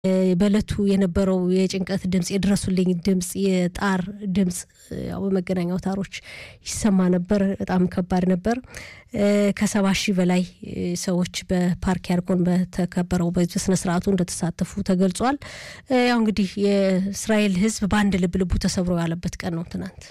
በእለቱ የነበረው የጭንቀት ድምፅ፣ የድረሱልኝ ድምፅ፣ የጣር ድምፅ ያው በመገናኛ አውታሮች ይሰማ ነበር። በጣም ከባድ ነበር። ከሰባ ሺህ በላይ ሰዎች በፓርክ ያርጎን በተከበረው በስነ ስርዓቱ እንደተሳተፉ ተገልጿል። ያው እንግዲህ የእስራኤል ሕዝብ በአንድ ልብ ልቡ ተሰብሮ ያለበት ቀን ነው ትናንት።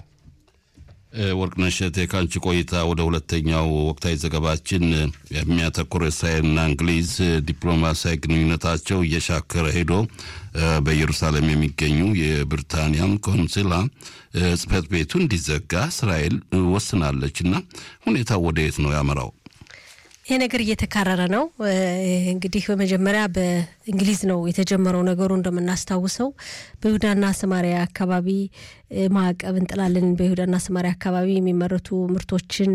ወርቅነሽ እቴ ከአንቺ ቆይታ ወደ ሁለተኛው ወቅታዊ ዘገባችን የሚያተኩር እስራኤልና እንግሊዝ ዲፕሎማሲያዊ ግንኙነታቸው እየሻከረ ሄዶ በኢየሩሳሌም የሚገኙ የብሪታንያን ቆንስላ ጽሕፈት ቤቱ እንዲዘጋ እስራኤል ወስናለች እና ሁኔታው ወደ የት ነው ያመራው? ይሄ ነገር እየተካረረ ነው። እንግዲህ በመጀመሪያ በእንግሊዝ ነው የተጀመረው ነገሩ። እንደምናስታውሰው በይሁዳና ሰማሪያ አካባቢ ማዕቀብ እንጥላለን፣ በይሁዳና ሰማሪያ አካባቢ የሚመረቱ ምርቶችን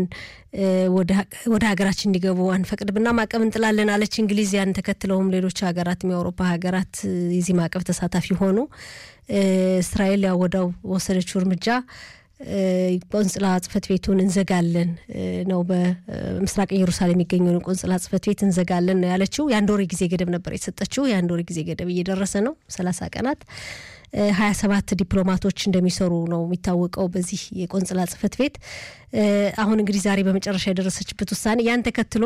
ወደ ሀገራችን እንዲገቡ አንፈቅድምና ማዕቀብ እንጥላለን አለች እንግሊዝ። ያን ተከትለውም ሌሎች ሀገራት የአውሮፓ ሀገራት የዚህ ማዕቀብ ተሳታፊ ሆኑ። እስራኤል ያው ወዲያው ወሰደችው እርምጃ ቆንጽላ ጽሕፈት ቤቱን እንዘጋለን ነው። በምስራቅ ኢየሩሳሌም የሚገኘውን ቆንጽላ ጽሕፈት ቤት እንዘጋለን ነው ያለችው። የአንድ ወር ጊዜ ገደብ ነበር የተሰጠችው። የአንድ ወር ጊዜ ገደብ እየደረሰ ነው፣ ሰላሳ ቀናት። ሀያ ሰባት ዲፕሎማቶች እንደሚሰሩ ነው የሚታወቀው በዚህ የቆንጽላ ጽሕፈት ቤት። አሁን እንግዲህ ዛሬ በመጨረሻ የደረሰችበት ውሳኔ ያን ተከትሎ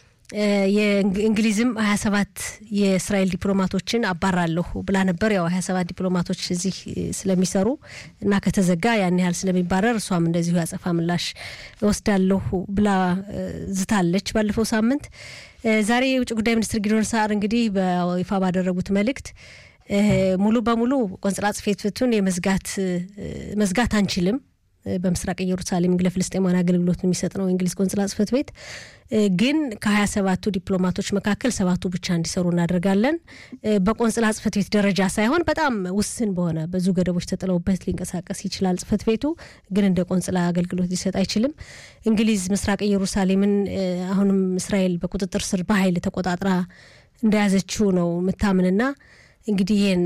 የእንግሊዝም ሀያ ሰባት የእስራኤል ዲፕሎማቶችን አባራለሁ ብላ ነበር። ያው ሀያ ሰባት ዲፕሎማቶች እዚህ ስለሚሰሩ እና ከተዘጋ ያን ያህል ስለሚባረር እሷም እንደዚሁ ያጸፋ ምላሽ እወስዳለሁ ብላ ዝታለች። ባለፈው ሳምንት ዛሬ የውጭ ጉዳይ ሚኒስትር ጊዶን ሳር እንግዲህ በይፋ ባደረጉት መልእክት ሙሉ በሙሉ ቆንጽላ ጽሕፈት ቤቱን የመዝጋት መዝጋት አንችልም በምስራቅ ኢየሩሳሌም ለፍልስጤማውያን አገልግሎት የሚሰጥ ነው የእንግሊዝ ቆንጽላ ጽሕፈት ቤት። ግን ከሀያ ሰባቱ ዲፕሎማቶች መካከል ሰባቱ ብቻ እንዲሰሩ እናደርጋለን። በቆንጽላ ጽሕፈት ቤት ደረጃ ሳይሆን በጣም ውስን በሆነ ብዙ ገደቦች ተጥለውበት ሊንቀሳቀስ ይችላል። ጽሕፈት ቤቱ ግን እንደ ቆንጽላ አገልግሎት ሊሰጥ አይችልም። እንግሊዝ ምስራቅ ኢየሩሳሌምን አሁንም እስራኤል በቁጥጥር ስር በኃይል ተቆጣጥራ እንደያዘችው ነው ምታምንና እንግዲህ ይህን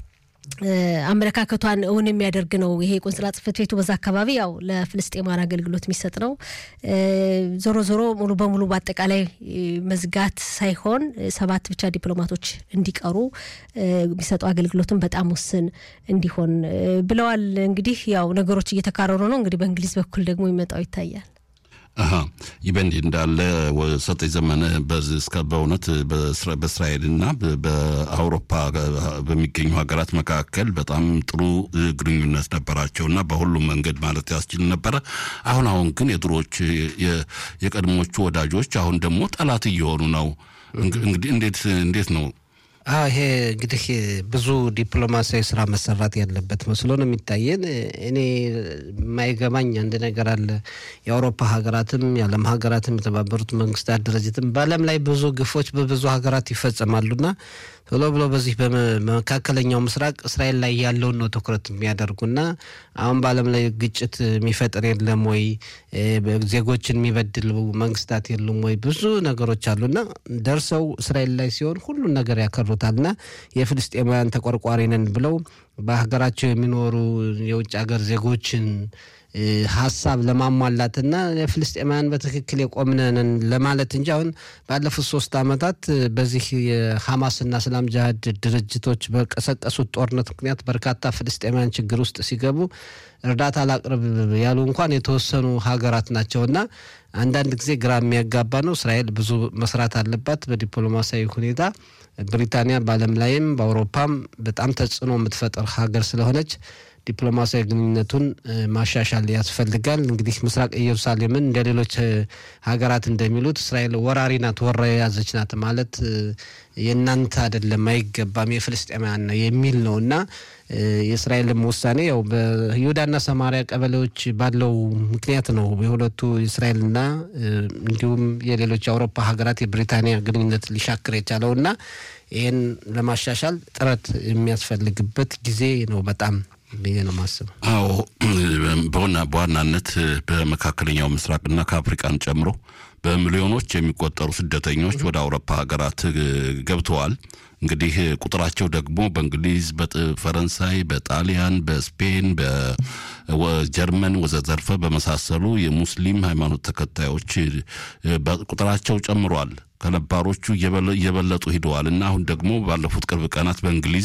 አመለካከቷን እውን የሚያደርግ ነው። ይሄ ቆንስላ ጽሕፈት ቤቱ በዛ አካባቢ ያው ለፍልስጤማውያን አገልግሎት የሚሰጥ ነው። ዞሮ ዞሮ ሙሉ በሙሉ በአጠቃላይ መዝጋት ሳይሆን ሰባት ብቻ ዲፕሎማቶች እንዲቀሩ የሚሰጠው አገልግሎትን በጣም ውስን እንዲሆን ብለዋል። እንግዲህ ያው ነገሮች እየተካረሩ ነው። እንግዲህ በእንግሊዝ በኩል ደግሞ ይመጣው ይታያል። ይህ በእንዲህ እንዳለ ሰጠኝ ዘመነ እስከ በእውነት በእስራኤልና በአውሮፓ በሚገኙ ሀገራት መካከል በጣም ጥሩ ግንኙነት ነበራቸውና በሁሉም መንገድ ማለት ያስችል ነበረ። አሁን አሁን ግን የድሮች የቀድሞቹ ወዳጆች አሁን ደግሞ ጠላት እየሆኑ ነው። እንግዲህ እንዴት እንዴት ነው? ይሄ እንግዲህ ብዙ ዲፕሎማሲያዊ ስራ መሰራት ያለበት መስሎ ነው የሚታየን። እኔ የማይገባኝ አንድ ነገር አለ። የአውሮፓ ሀገራትም የዓለም ሀገራትም የተባበሩት መንግስታት ድርጅትም በዓለም ላይ ብዙ ግፎች በብዙ ሀገራት ይፈጸማሉና ቶሎ ብሎ በዚህ በመካከለኛው ምስራቅ እስራኤል ላይ ያለውን ነው ትኩረት የሚያደርጉና አሁን በዓለም ላይ ግጭት የሚፈጥር የለም ወይ? ዜጎችን የሚበድሉ መንግስታት የሉም ወይ? ብዙ ነገሮች አሉና ደርሰው እስራኤል ላይ ሲሆን ሁሉን ነገር ያከሩታልና የፍልስጤማውያን ተቆርቋሪ ነን ብለው በሀገራቸው የሚኖሩ የውጭ ሀገር ዜጎችን ሀሳብ ለማሟላትና ለፍልስጤማውያን በትክክል የቆምነንን ለማለት እንጂ አሁን ባለፉት ሶስት ዓመታት በዚህ የሐማስና እስላም ጅሃድ ድርጅቶች በቀሰቀሱት ጦርነት ምክንያት በርካታ ፍልስጤማውያን ችግር ውስጥ ሲገቡ እርዳታ ላቅርብ ያሉ እንኳን የተወሰኑ ሀገራት ናቸውና አንዳንድ ጊዜ ግራ የሚያጋባ ነው። እስራኤል ብዙ መስራት አለባት በዲፕሎማሲያዊ ሁኔታ። ብሪታንያ በዓለም ላይም በአውሮፓም በጣም ተጽዕኖ የምትፈጥር ሀገር ስለሆነች ዲፕሎማሲያዊ ግንኙነቱን ማሻሻል ያስፈልጋል። እንግዲህ ምስራቅ ኢየሩሳሌምን እንደ ሌሎች ሀገራት እንደሚሉት እስራኤል ወራሪ ናት፣ ወራ የያዘች ናት ማለት የእናንተ አይደለም፣ አይገባም፣ የፍልስጤማውያን ነው የሚል ነው እና የእስራኤልም ውሳኔ ያው በይሁዳና ሰማሪያ ቀበሌዎች ባለው ምክንያት ነው የሁለቱ የእስራኤልና እንዲሁም የሌሎች የአውሮፓ ሀገራት የብሪታንያ ግንኙነት ሊሻክር የቻለው እና ይህን ለማሻሻል ጥረት የሚያስፈልግበት ጊዜ ነው በጣም ብዬ ነው ማስበው። አዎ በዋናነት በመካከለኛው ምስራቅና ከአፍሪቃን ጨምሮ በሚሊዮኖች የሚቆጠሩ ስደተኞች ወደ አውሮፓ ሀገራት ገብተዋል። እንግዲህ ቁጥራቸው ደግሞ በእንግሊዝ፣ በፈረንሳይ፣ በጣሊያን፣ በስፔን፣ በጀርመን ወዘተርፈ በመሳሰሉ የሙስሊም ሃይማኖት ተከታዮች ቁጥራቸው ጨምሯል። ከነባሮቹ እየበለጡ ሂደዋል እና አሁን ደግሞ ባለፉት ቅርብ ቀናት በእንግሊዝ